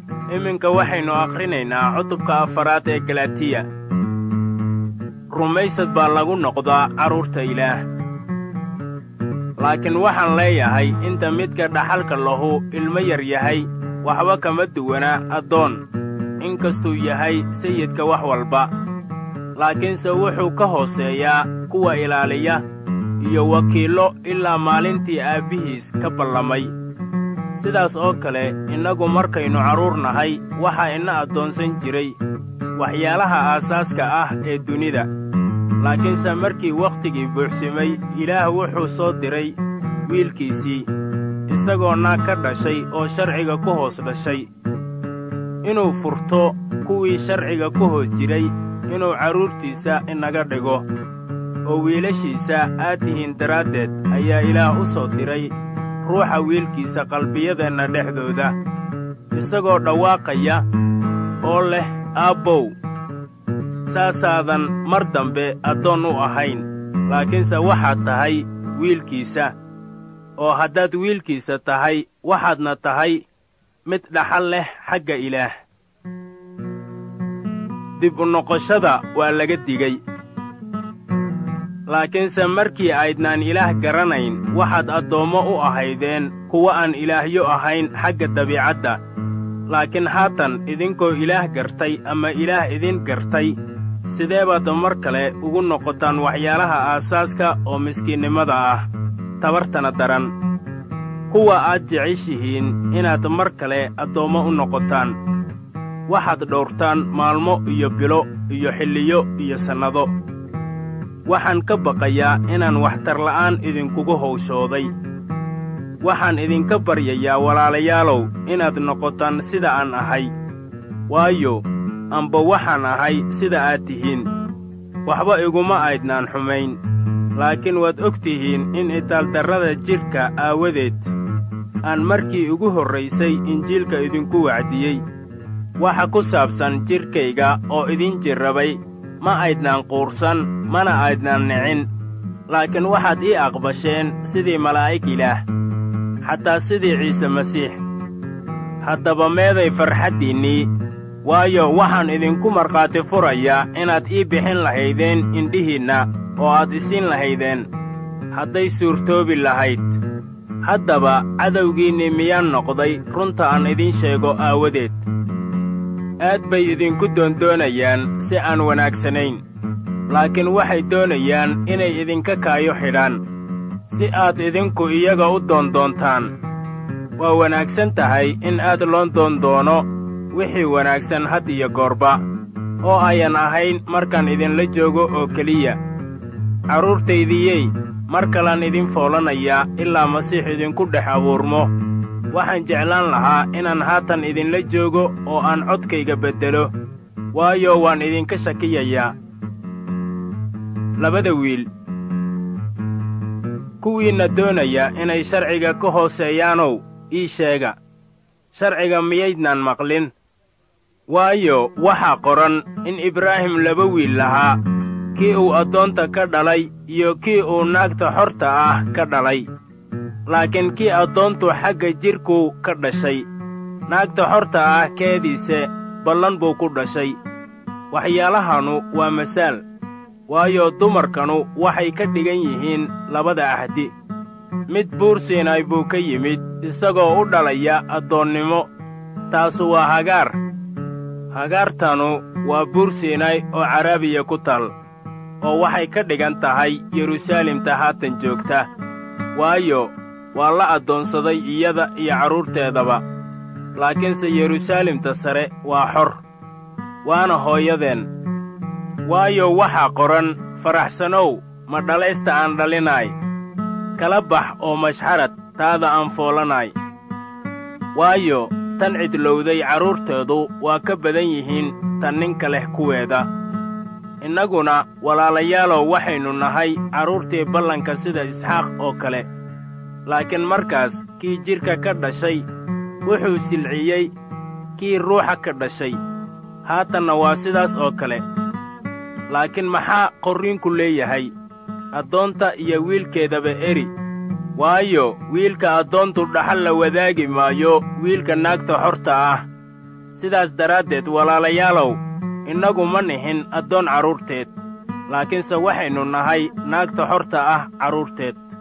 iminka waxaynu akhrinaynaa cutubka afaraad ee galatiya rumaysad baa lagu noqdaa carruurta ilaah laakiin waxaan leeyahay inta midka dhaxalka lahu ilmo yar yahay waxba kama duwana addoon inkastuu yahay sayidka wax walba laakiinse wuxuu ka hooseeyaa kuwa ilaaliya iyo wakiillo ilaa maalintii aabbihiis ka ballamay sidaas oo kale innagu markaynu carruur nahay waxaa ina addoonsan jiray waxyaalaha aasaaska ah ee dunida laakiinse markii wakhtigii buuxsimay ilaah wuxuu soo diray wiilkiisii isagoo naag ka dhashay oo sharciga ku hoos dhashay inuu furto kuwii sharciga ku hoos jiray inuu carruurtiisa inaga dhigo oo wiilashiisa aad tihiin daraaddeed ayaa ilaah u soo diray ruuxa wiilkiisa qalbiyadeenna dhexdooda isagoo dhawaaqaya oo leh aabbow saasaadan mar dambe addoon u ahayn laakiinse waxaad tahay wiilkiisa oo haddaad wiilkiisa tahay waxaadna tahay mid dhaxal leh xagga ilaah dib u noqoshada waa laga digey laakiinse markii aydnaan ilaah garanayn waxaad addoommo u ahaydeen kuwa aan ilaahyo ahayn xagga dabiicadda laakiin haatan idinkoo ilaah gartay ama ilaah idin gartay sidee baad mar kale ugu noqotaan waxyaalaha aasaaska oo miskiinnimada ah tabartana daran kuwa aad jeceshihiin inaad mar kale addoommo u noqotaan waxaad dhowrtaan maalmo iyo bilo iyo xilliyo iyo sannado waxaan ka baqayaa inaan waxtarla'aan idinkugu hawshooday waxaan idinka baryayaa walaalayaalow inaad noqotaan sida aan ahay waayo amba waxaan ahay sida aad tihiin waxba iguma aydnaan xumayn laakiin waad og tihiin in itaaldarrada jidhka aawadeed aan markii ugu horraysay injiilka idinku wacdiyey waxa ku saabsan jidhkayga oo idin jirrabay ma aydnaan quursan mana aydnaan nicin laakiin waxaad ii aqbasheen sidii malaa'ig ilaah xataa sidii ciise masiix haddaba meeday farxaddiinnii waayo waxaan idinku markhaati furayaa inaad ii bixin lahaydeen indhihiinna oo aad isiin lahaydeen hadday suurtoobi lahayd haddaba cadowgiinnii miyaan noqday runta aan idiin sheego aawadeed aad bay idinku doondoonayaan si aan wanaagsanayn laakiin waxay doonayaan inay idinka kaayo xidhaan si aad idinku iyaga u doondoontaan waa wanaagsan tahay in aad loo doondoono wixii wanaagsan had iyo goorba oo ayan ahayn markaan idinla joogo oo keliya carruurtaydiyey mar kalaan idin foolanayaa ilaa masiix idinku dhex abuurmo waxaan jeclaan lahaa inaan haatan idinla joogo oo aan codkayga beddelo waayo waan idinka shakiyayaa labada wiil kuwiinna doonaya inay sharciga ka hooseeyaanow ii sheega sharciga miyaydnaan maqlin waayo waxaa qoran in ibraahim laba wiil lahaa kii uu addoonta ka dhalay iyo kii uu naagta xorta ah ka dhalay laakiin kii addoontu xagga jidhkuu ka dhashay naagta xorta ah keediise ballan buu ku dhashay waxyaalahanu waa masaal waayo dumarkanu waxay ka dhigan yihiin labada ahdi mid buur siinay buu ka yimid isagoo u dhalaya addoonnimo taasu waa hagaar hagaartanu waa buur siinay oo caraabiya ku tal oo waxay ka dhigan tahay yeruusaalemta haatan joogta waayo waa la addoonsaday iyada iyo carruurteedaba laakiinse yeruusaalemta sare waa xor waana hooyadeen waayo waxaa qoran faraxsanow ma dhalaysta aan dhalinaay kala bax oo mashxarad taada aan foolanaay waayo tan cidlowday carruurteedu waa ka badan yihiin tan ninka leh kuweeda innaguna walaalayaalow waxaynu nahay carruurtii ballanka sida isxaaq oo kale laakiin markaas kii jidhka ka dhashay wuxuu silciyey kii ruuxa ka dhashay haatanna waa sidaas oo kale laakiin maxaa qorriinku leeyahay addoonta iyo wiilkeedaba eri waayo wiilka addoontu dhaxal la wadaagi maayo wiilka naagta xorta ah sidaas daraaddeed walaalayaalow innagu ma nihin addoon carruurteed laakiinse waxaynu nahay naagta xorta ah carruurteed